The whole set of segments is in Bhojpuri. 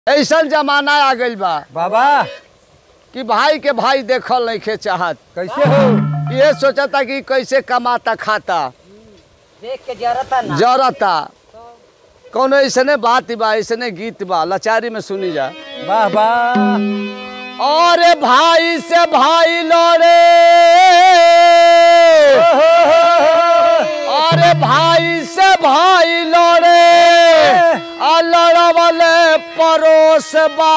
ऐसा जमाना आ गइल बा बाबा कि भाई के भाई देखल नहीं चाहत कैसे हो ये सोचता कि कैसे कमाता खाता देख के जरता ना जरता कौनो ऐसने बात बा ऐसने गीत बा लाचारी में सुनी जा वाह वाह और भाई से भाई लड़े अरे भाई से भाई लड़े आ लड़वले परोस बा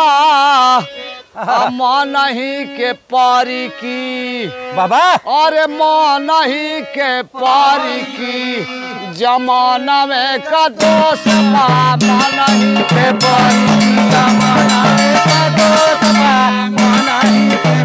आ मनही के पारी की बाबा अरे मनही के पारी की जमाना में का दोष बा मनही के पारी की जमाना में का दोष बा मनही के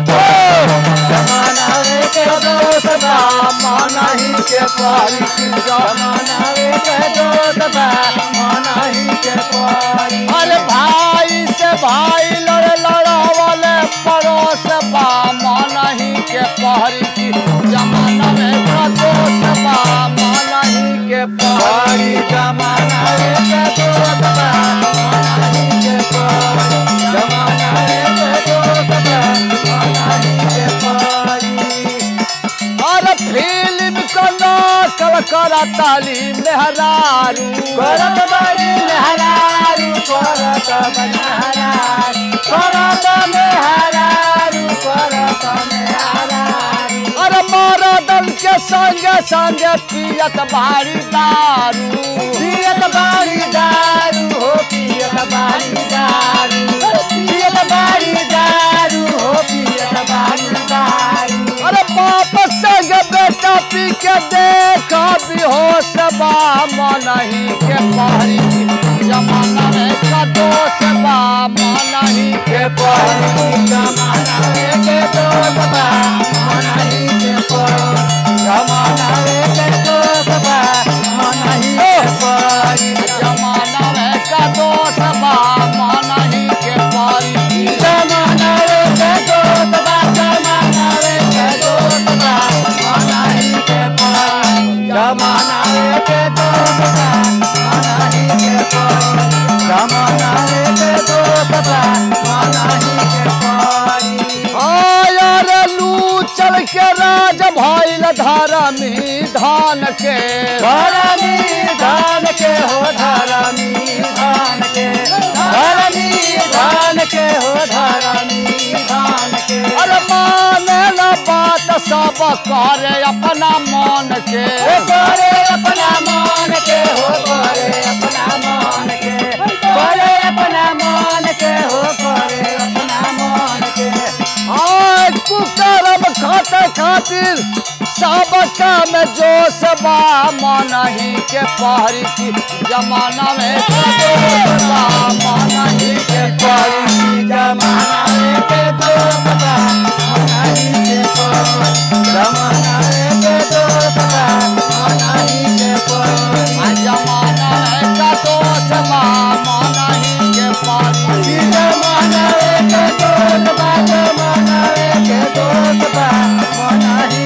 जमाना में के दोष बा मनही के पारी की जमाना में के दोष बा मनही के पारी अरे भाई से भाई लड़े लड़ावले पड़ोस बा मनही के पारी की जमाना में का दोष बा मनही के पारी जमाना में के दोष बा मनही के पारी जमाना में के दोष बा मनही के पारी और फिल्म को नकल करा ताली मेहरारू करत बारी मेहरारू करत मेहरारू करत मेहरारू करत मेहरारू अरे मरदन के संगे संगे पियत बारी दारू पियत बारी दारू हो पियत बारी दारू पियत बारी दारू हो पियत बारी दारू अरे बाप संग बेटा पी के देख बेहोश बा मनही के पारी जमाना में का दोष बा मनही के पारी जमाना में के दोष बा मनही के पारी जमाना में के दोष बा मनही के पारी जमाना में का दोष बा मनही के पारी जमाना में के दोष बा जमाना में के दोष बा मनही के पारी जमाना में के दोष बा मनही के पारी जमाना में के दोष बा मनही के पारी आयर लू चल के राज भइल धरमी धान के धरमी धान के हो धरमी धान के धरमी धान के हो धरमी धान के अरे माने न बात सब करे अपना मन के करे अपना मन के हो करे अपना मन के करे अपना मन के हो करे अपना मन के आज कुकरम खाते खातिर सब काम जोश बा मनही के पहरी की जमाना में के दोष बा मनही के पहरी की जमाना में के दोष बा मनही के पहरी जमाना में के दोष बा मनही के पहरी जमाना में का दोष बा मनही के पहरी जमाना में के दोष बा जमाना में के दोष बा मनही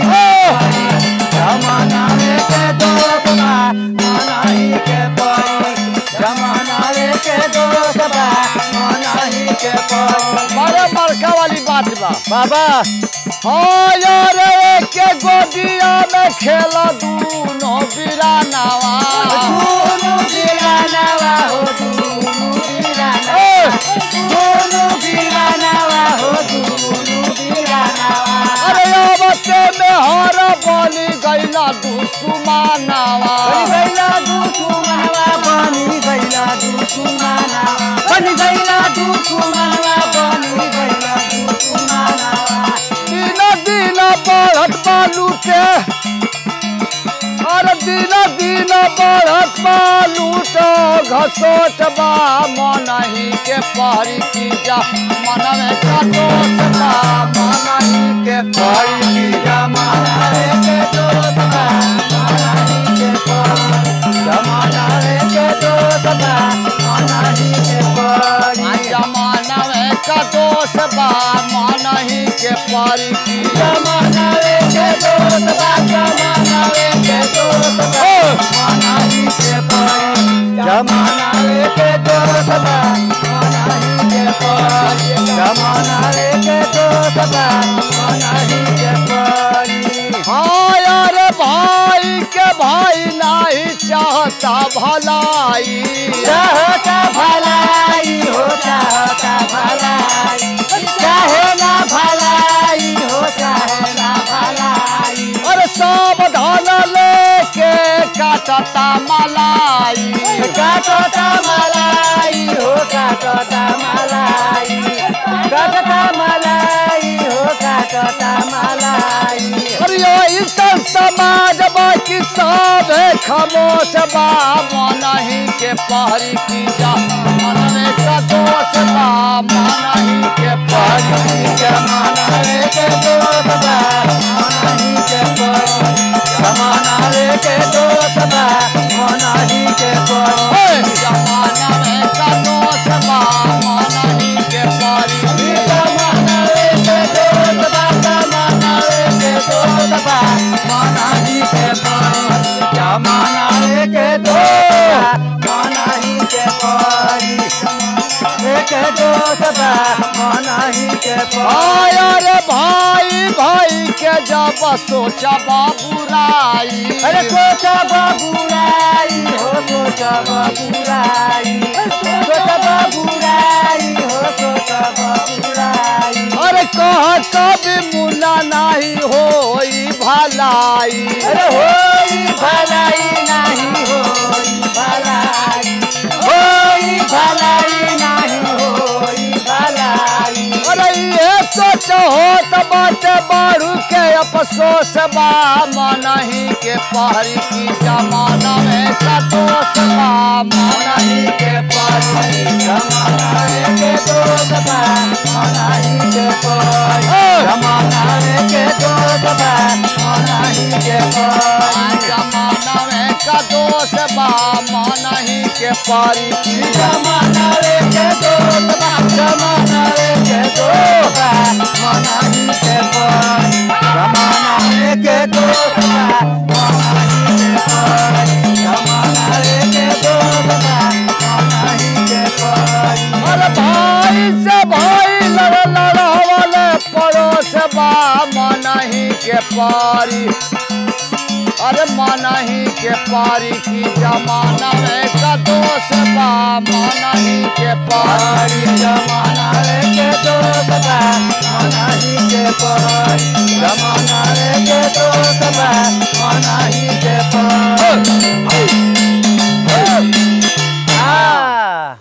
जमाना में के दोष बा मनही के पहरी जमाना में के दोष बा मनही के पहरी बड़े बड़का वाली बात बा बाबा हाँ यार एक गोदिया में खेला दूनो बिरानावा दूनो बिरानावा हो दूनो बिरानावा दूनो बिरानावा हो दूनो बिरानावा अरे अबते में हर बनी गैला दुसुमानावा गैला दुसुमानावा बनी गैला दुसुमानावा बनी गैला दुसुमानावा बनी गैला दुसुमानावा दिन दिन बढ़त बालू के और दिन दिन बढ़त बालू तो घसोट बा मनही के पहरी की जा मन में कटोट बा मनही के पहरी की जा मन में के दोष बा मनही के पहरी जमाना में के दोष बा मनही के पहरी जमाना में का दोष बा मनही के पहरी की जमाना में के दोष बा जमाना में के दोष बा मनही के पहरी जमाना में के दोष बा मनही भलाई चाहता भलाई हो चाहता भलाई चाहे ना भलाई हो चाहे ना भलाई अरे सावधान लेके काटता मलाई काटता मलाई हो काटता मलाई काटता मलाई हो काटता मलाई अरे ऐसा समाज बाकी सब खामोश बा मन ही के पहरी की जा मन में का दोष बा मन ही के पहरी की जा जमाना रे के दोस्त बा मना ही के पर जमाना रे के दोस्त बा मना ही के पर ओए, जमाना में का दोष बा मन ही के पहरी की जा जमाना रे के दोस्त बा जमाना रे के दोस्त बा मना ही के पर जमाना रे के दोस्त बा मना ही के पर एक दोस्त बा मना ही के पर आया रे भाई भाई के जब सोचबा बुराई अरे सोचा बाबूराई हो सोचा बाबूराई सोचा बाबूराई हो सोचा बाबूराई अरे कह कभी मुना नहीं होई भलाई अरे होई भलाई नहीं होई भलाई होई भलाई नहीं होई भलाई अरे ये सोच हो तो बाटे बारू के अफसोस बा मन ही के पहरी की जमाना में का दोष बा मन ही के पहरी जमाना रे के दोस्त बा मना ही के पर जमाना रे के दोस्त बा मना ही के पर जमाना में का दोष बा मन ही के पहरी की जमाना रे के दोस्त बा जमाना रे के दोस्त बा मना ही के पर जमाना रे के दोस्त बा मना ही के पर जमाना रे के दोस्त बा मना ही के पर अरे भाई से भाई लड़ लड़ावले पड़ोस बा मन ही के पारी अरे मन ही के पारी की जमाना में का दोष बा मन ही के पारी पारी जमाना रे के दोस्त बा मना ही के पर जमाना रे के दोस्त बा मना ही के पर आ